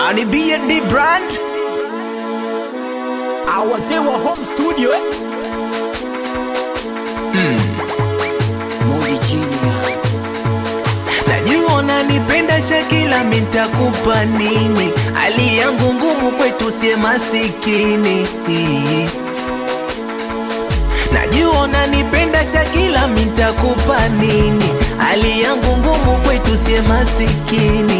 ani B&D brand awazee wa home studio eh? Modi Genius. najua unanipenda Shakila, mintakupa nini? Hali yangu ngumu kwetu, sie masikini. Najua unanipenda Shakila, mintakupa nini? Hali yangu ngumu kwetu, sie masikini.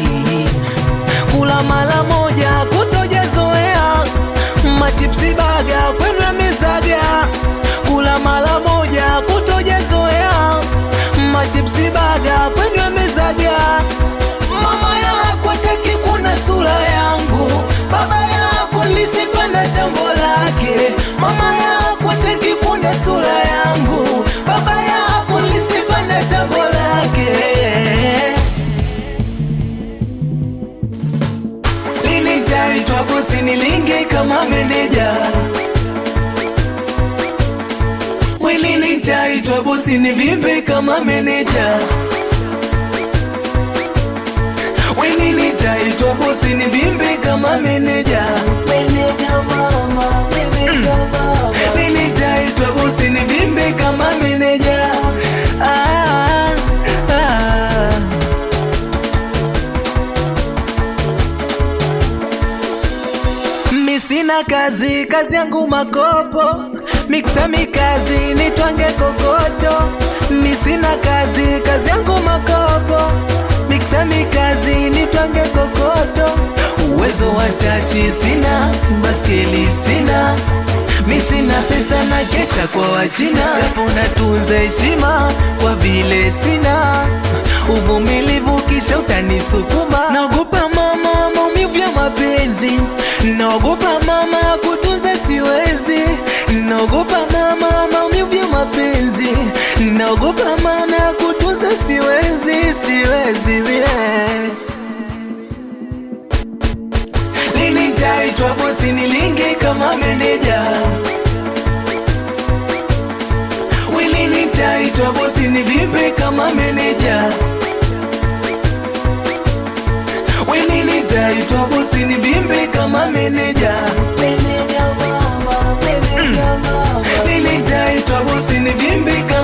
Kula mara moja kutojazoea, machipsi baga kwenu yamezaga. Kula mara moja kutojazoea, machipsi baga kwenu yamezaga. Mama yako hataki kuna sura yangu, baba yako lisipana jambo lake. Mama yako hataki kuna sura yangu, baba yako lisipana jambo lake. Lini nitaitwa bosi nilinge kama meneja? We lini nitaitwa bosi nivimbe kama meneja? We lini nitaitwa bosi nivimbe kama meneja? Meneja mama, meneja mama. Lini nitaitwa bosi nivimbe kama meneja? Ah, ah. Mi sina kazi, kazi yangu makopo, miksa mikazi nitwange kokoto. Mi sina kazi, kazi yangu makopo, miksa mikazi nitwange kokoto. Uwezo wa tachi sina, baskeli sina, mi sina pesa na kesha kwa wachina, japo natunza heshima kwa vile sina uvumilivu, kisha utanisukuma. Naogopa mama, maumivu ya mapenzi, naogopa mama, kutunza siwezi, naogopa mama, maumivu ya mapenzi, naogopa mana kutunza siwezi, siwezi yeah. Lini nitaitwa bosi nilinge kama meneja? We lini nitaitwa bosi nivimbe kama meneja? We lini nitaitwa bosi nivimbe kama meneja? Meneja mama, meneja mama. Lini nitaitwa bosi nivimbe kama